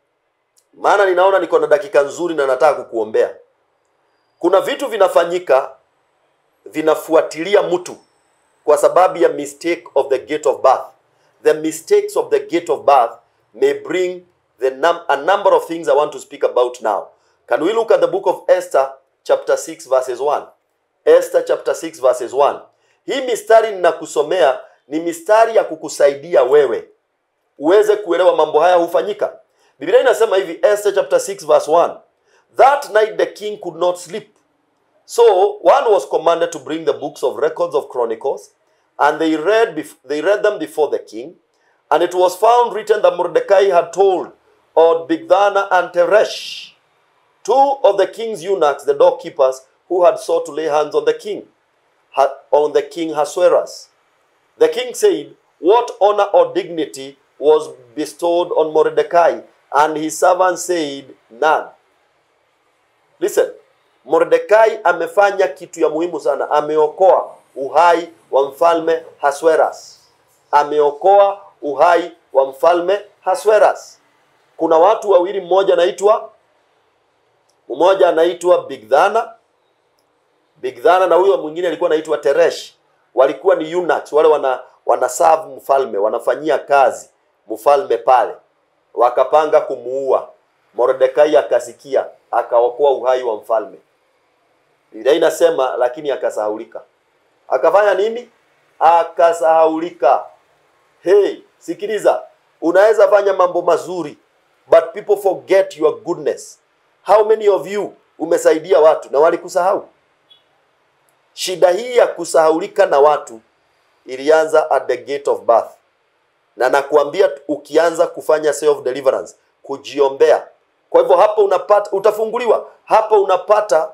maana ninaona niko na dakika nzuri na nataka kukuombea kuna vitu vinafanyika vinafuatilia mtu kwa sababu ya mistake of the gate of birth the mistakes of the gate of birth may bring the num a number of things i want to speak about now can we look at the book of esther chapter 6 verses 1 esther chapter 6 verses 1 hii mistari ninakusomea ni mistari ya kukusaidia wewe uweze kuelewa mambo haya hufanyika biblia inasema hivi esther chapter 6 verse 1 that night the king could not sleep So one was commanded to bring the books of records of chronicles, and they read bef- they read them before the king, and it was found written that Mordecai had told of Bigthana and Teresh, two of the king's eunuchs, the doorkeepers, who had sought to lay hands on the king, ha- on the king Ahasuerus. The king said, What honor or dignity was bestowed on Mordecai? And his servant said, None. Listen, Mordekai amefanya kitu ya muhimu sana, ameokoa uhai wa mfalme Hasweras, ameokoa uhai wa mfalme Hasweras. Kuna watu wawili, mmoja anaitwa mmoja anaitwa Bigdhana, Bigdhana na huyo mwingine alikuwa anaitwa Teresh. Walikuwa ni eunuchs, wale wana wanaserve mfalme, wanafanyia kazi mfalme pale, wakapanga kumuua. Mordekai akasikia, akaokoa uhai wa mfalme. Biblia inasema lakini akasahaulika. Akafanya nini? Akasahaulika. Hey, sikiliza, unaweza fanya mambo mazuri but people forget your goodness. How many of you umesaidia watu na walikusahau? Shida hii ya kusahaulika na watu ilianza at the gate of birth, na nakuambia ukianza kufanya self deliverance, kujiombea. Kwa hivyo hapa unapata, utafunguliwa hapa, unapata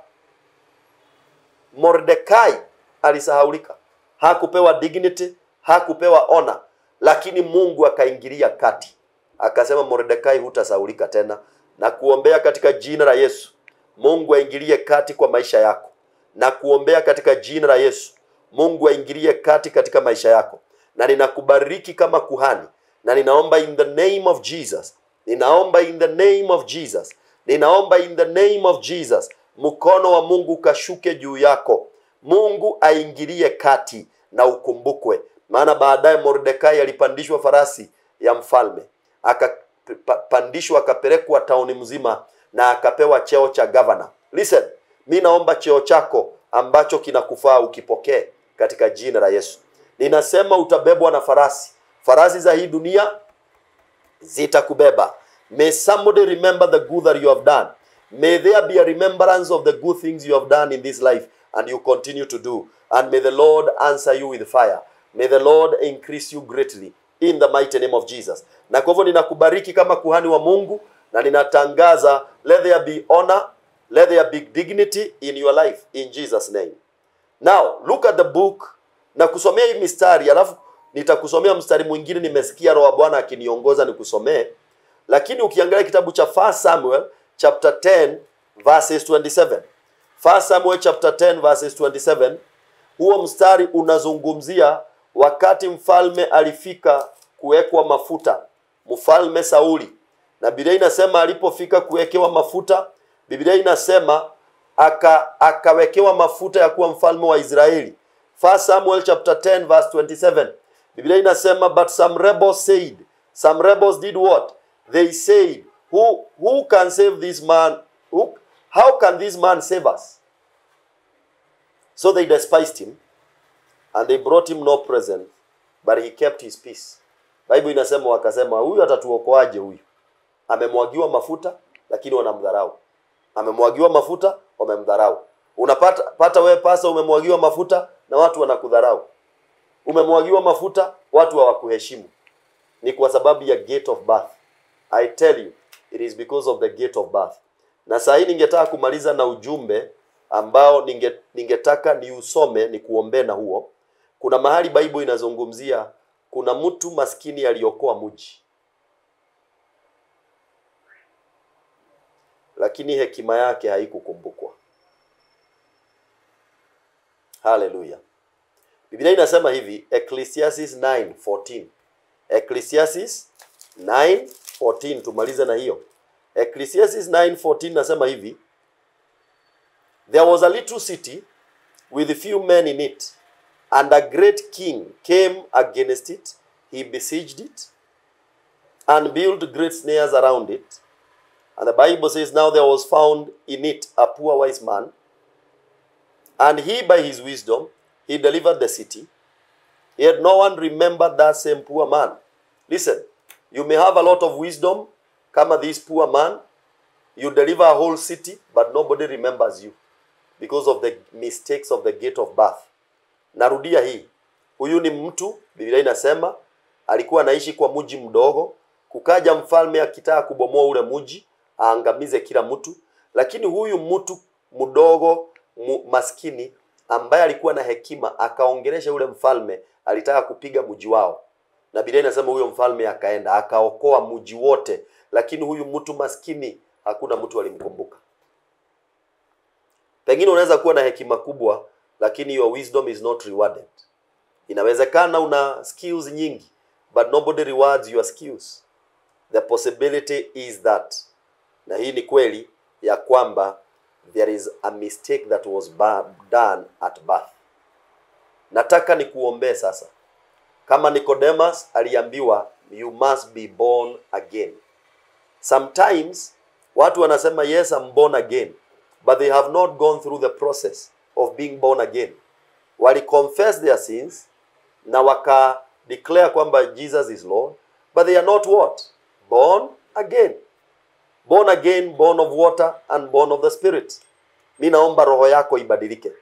Mordekai alisahaulika, hakupewa dignity, hakupewa honor, lakini Mungu akaingilia kati, akasema Mordekai, hutasahaulika tena, na kuombea katika jina la Yesu. Mungu aingilie kati kwa maisha yako, na kuombea katika jina la Yesu. Mungu aingilie kati katika maisha yako, na ninakubariki kama kuhani, na ninaomba in the name of Jesus, ninaomba in the name of Jesus, ninaomba in the name of Jesus mkono wa Mungu ukashuke juu yako. Mungu aingilie kati na ukumbukwe, maana baadaye Mordekai alipandishwa farasi ya mfalme, akapandishwa akapelekwa tauni mzima na akapewa cheo cha governor. Listen, mi naomba cheo chako ambacho kinakufaa ukipokee katika jina la Yesu. Ninasema utabebwa na farasi, farasi za hii dunia zitakubeba. May somebody remember the good that you have done. May there be a remembrance of the good things you have done in this life and you continue to do. And may the Lord answer you with fire. May the Lord increase you greatly in the mighty name of Jesus. Na kwa hivyo ninakubariki kama kuhani wa Mungu na ninatangaza let there be honor, let there be dignity in your life in Jesus name. Now look at the book na kusomea hii mistari, alafu nitakusomea mstari mwingine. Nimesikia Roho wa Bwana akiniongoza nikusomee, lakini ukiangalia kitabu cha 1 Samuel chapter 10 verses 27, 1 Samuel chapter 10 verses 27, huo mstari unazungumzia wakati mfalme alifika kuwekwa mafuta, mfalme Sauli, na Biblia inasema alipofika kuwekewa mafuta, Biblia inasema aka akawekewa mafuta ya kuwa mfalme wa Israeli. 1 Samuel chapter 10 verse 27. Biblia inasema but some rebels said, some rebels did what? They said, who who can save this man? Who, how can this man save us? So they despised him and they brought him no present, but he kept his peace. Bible inasema wakasema, huyu atatuokoaje huyu? Amemwagiwa mafuta lakini wanamdharau. Amemwagiwa mafuta wamemdharau. Unapata pata wewe pasa, umemwagiwa mafuta na watu wanakudharau. Umemwagiwa mafuta watu hawakuheshimu. Ni kwa sababu ya gate of birth. I tell you, it is because of the gate of birth. Na saa hii ningetaka kumaliza na ujumbe ambao ninge, ningetaka niusome ni kuombee na huo. Kuna mahali Bible inazungumzia kuna mtu maskini aliokoa mji, lakini hekima yake haikukumbukwa. Haleluya! Biblia inasema hivi, Ecclesiastes 9:14. Ecclesiastes 9:14, tumalize na hiyo. Ecclesiastes 9:14 nasema hivi, There was a little city with few men in it, and a great king came against it. He besieged it and built great snares around it. And the Bible says, Now there was found in it a poor wise man, and he by his wisdom he delivered the city. Yet no one remembered that same poor man. Listen, you may have a lot of wisdom, kama this poor man. You deliver a whole city, but nobody remembers you because of the mistakes of the gate of birth. Narudia hii, huyu ni mtu, Biblia inasema alikuwa anaishi kwa mji mdogo, kukaja mfalme akitaka kubomoa ule mji aangamize kila mtu, lakini huyu mtu mdogo mu, maskini ambaye alikuwa na hekima akaongelesha ule mfalme, alitaka kupiga mji wao, na Biblia inasema huyo mfalme akaenda akaokoa mji wote, lakini huyu mtu maskini hakuna mtu alimkumbuka. Pengine unaweza kuwa na hekima kubwa, lakini your wisdom is not rewarded. Inawezekana una skills nyingi, but nobody rewards your skills. The possibility is that, na hii ni kweli ya kwamba there is a mistake that was ba- done at birth. Nataka nikuombee sasa, kama Nicodemus aliambiwa you must be born again. Sometimes watu wanasema yes I'm born again but they have not gone through the process of being born again. Wali confess their sins na waka declare kwamba Jesus is Lord but they are not what? Born again. Born again, born of water and born of the spirit. Mi naomba roho yako ibadilike.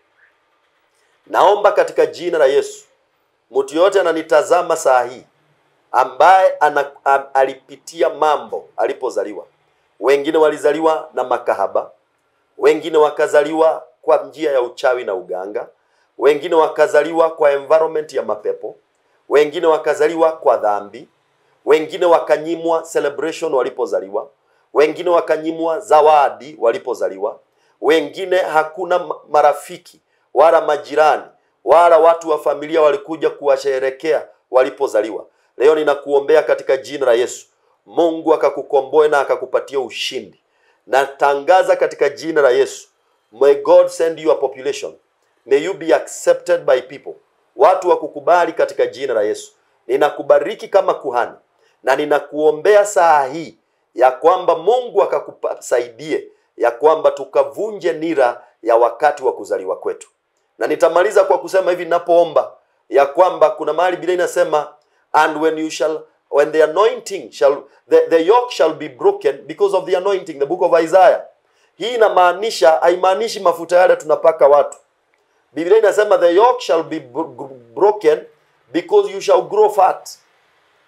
Naomba katika jina la Yesu, mtu yoyote ananitazama saa hii ambaye ana, am, alipitia mambo alipozaliwa. Wengine walizaliwa na makahaba, wengine wakazaliwa kwa njia ya uchawi na uganga, wengine wakazaliwa kwa environment ya mapepo, wengine wakazaliwa kwa dhambi, wengine wakanyimwa celebration walipozaliwa, wengine wakanyimwa zawadi walipozaliwa, wengine hakuna ma- marafiki wala majirani wala watu wa familia walikuja kuwasherekea walipozaliwa. Leo ninakuombea katika jina la Yesu, Mungu akakukomboe na akakupatia ushindi. Natangaza katika jina la Yesu, may God send you a population, may you be accepted by people, watu wakukubali katika jina la Yesu. Ninakubariki kama kuhani na ninakuombea saa hii ya kwamba Mungu akakusaidie ya kwamba tukavunje nira ya wakati wa kuzaliwa kwetu. Na nitamaliza kwa kusema hivi ninapoomba ya kwamba kuna mahali Biblia inasema and when you shall when the anointing shall the, the yoke shall be broken because of the anointing the book of Isaiah. Hii inamaanisha haimaanishi mafuta yale tunapaka watu. Biblia inasema the yoke shall be bro- broken because you shall grow fat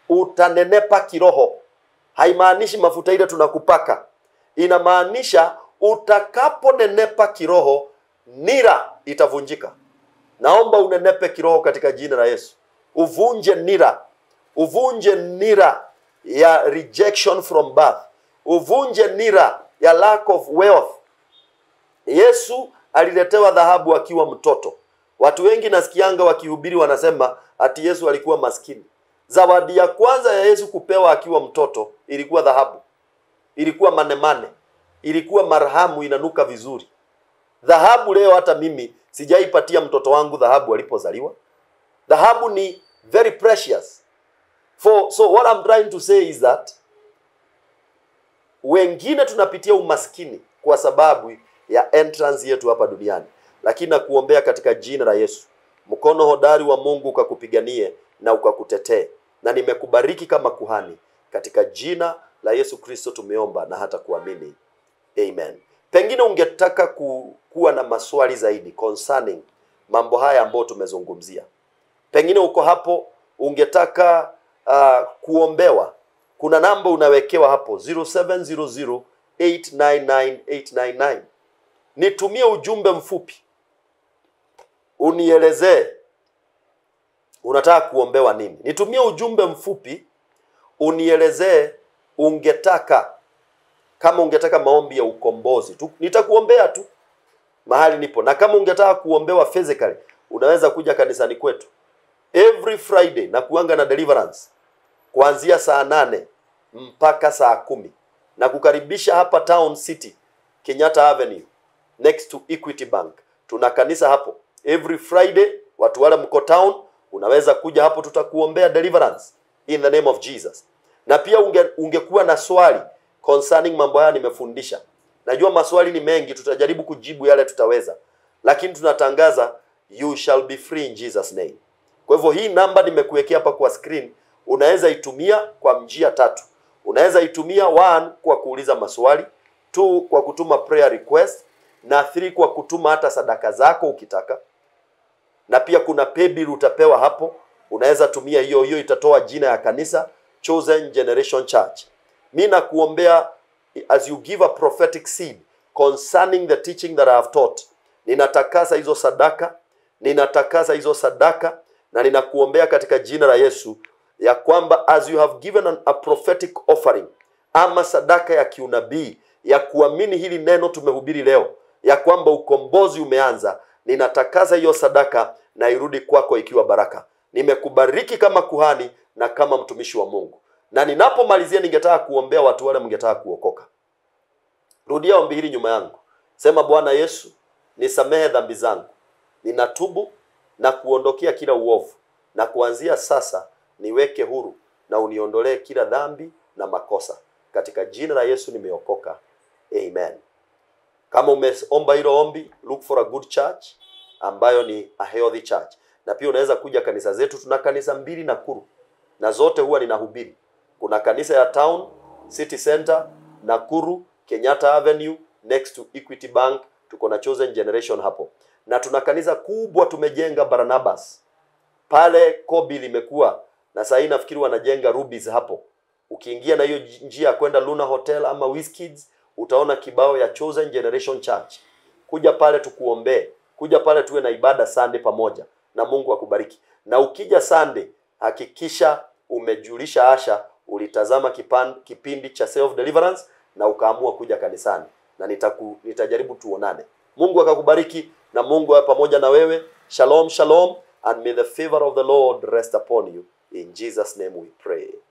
utanenepa kiroho. Haimaanishi mafuta ile tunakupaka, inamaanisha utakaponenepa kiroho, nira itavunjika. Naomba unenepe kiroho katika jina la Yesu, uvunje nira, uvunje nira ya rejection from birth, uvunje nira ya lack of wealth. Yesu aliletewa dhahabu akiwa mtoto. Watu wengi nasikianga wakihubiri wanasema ati Yesu alikuwa maskini. Zawadi ya kwanza ya Yesu kupewa akiwa mtoto ilikuwa dhahabu, ilikuwa manemane, ilikuwa marhamu inanuka vizuri. Dhahabu leo hata mimi sijaipatia mtoto wangu dhahabu alipozaliwa. Dhahabu ni very precious. For, so what I'm trying to say is that wengine tunapitia umaskini kwa sababu ya entrance yetu hapa duniani, lakini nakuombea katika jina la Yesu, mkono hodari wa Mungu ukakupiganie na ukakutetee, na nimekubariki kama kuhani katika jina la Yesu Kristo tumeomba na hata kuamini, amen. Pengine ungetaka ku, kuwa na maswali zaidi concerning mambo haya ambayo tumezungumzia, pengine uko hapo ungetaka uh, kuombewa kuna namba unawekewa hapo 0700899899 nitumie ujumbe mfupi unielezee unataka kuombewa nini nitumie ujumbe mfupi unielezee ungetaka kama ungetaka maombi ya ukombozi tu nitakuombea tu mahali nipo na kama ungetaka kuombewa physically unaweza kuja kanisani kwetu every friday na kuanga na deliverance kuanzia saa nane mpaka saa kumi na kukaribisha hapa town city kenyatta avenue next to equity bank tuna kanisa hapo every friday watu wale mko town unaweza kuja hapo tutakuombea deliverance in the name of jesus na pia unge, ungekuwa na swali concerning mambo haya nimefundisha najua maswali ni mengi tutajaribu kujibu yale tutaweza lakini tunatangaza you shall be free in jesus name kwa hivyo hii namba nimekuwekea hapa kwa screen unaweza itumia kwa njia tatu unaweza itumia one kwa kuuliza maswali two kwa kutuma prayer request na three kwa kutuma hata sadaka zako ukitaka na pia kuna paybill utapewa hapo unaweza tumia hiyo hiyo itatoa jina ya kanisa chosen generation church mi nakuombea as you give a prophetic seed concerning the teaching that I have taught ninatakasa hizo sadaka ninatakasa hizo sadaka na ninakuombea katika jina la Yesu ya kwamba as you have given an, a prophetic offering ama sadaka ya kiunabii ya kuamini hili neno tumehubiri leo ya kwamba ukombozi umeanza ninatakasa hiyo sadaka na irudi kwako ikiwa baraka nimekubariki kama kuhani na kama mtumishi wa mungu na ninapomalizia ningetaka kuombea watu wale mngetaka kuokoka rudia ombi hili nyuma yangu sema bwana yesu nisamehe dhambi zangu ninatubu na kuondokea kila uovu na kuanzia sasa niweke huru na uniondolee kila dhambi na makosa katika jina la yesu nimeokoka amen kama umeomba hilo ombi look for a good church ambayo ni a healthy church na pia unaweza kuja kanisa zetu tuna kanisa mbili nakuru na zote huwa ninahubiri kuna kanisa ya town city center nakuru kenyatta avenue next to equity bank tuko na chosen generation hapo na tuna kanisa kubwa tumejenga barnabas pale kobi limekuwa na sahii nafikiri wanajenga rubis hapo ukiingia na hiyo njia ya kwenda luna hotel ama Whiskids, utaona kibao ya chosen generation church kuja pale tukuombee kuja pale tuwe na ibada sunday pamoja na mungu akubariki na ukija sunday hakikisha umejulisha asha ulitazama kipan, kipindi cha self deliverance na ukaamua kuja kanisani na nitaku, nitajaribu tuonane mungu akakubariki na mungu awe pamoja na wewe shalom shalom and may the favor of the lord rest upon you in jesus name we pray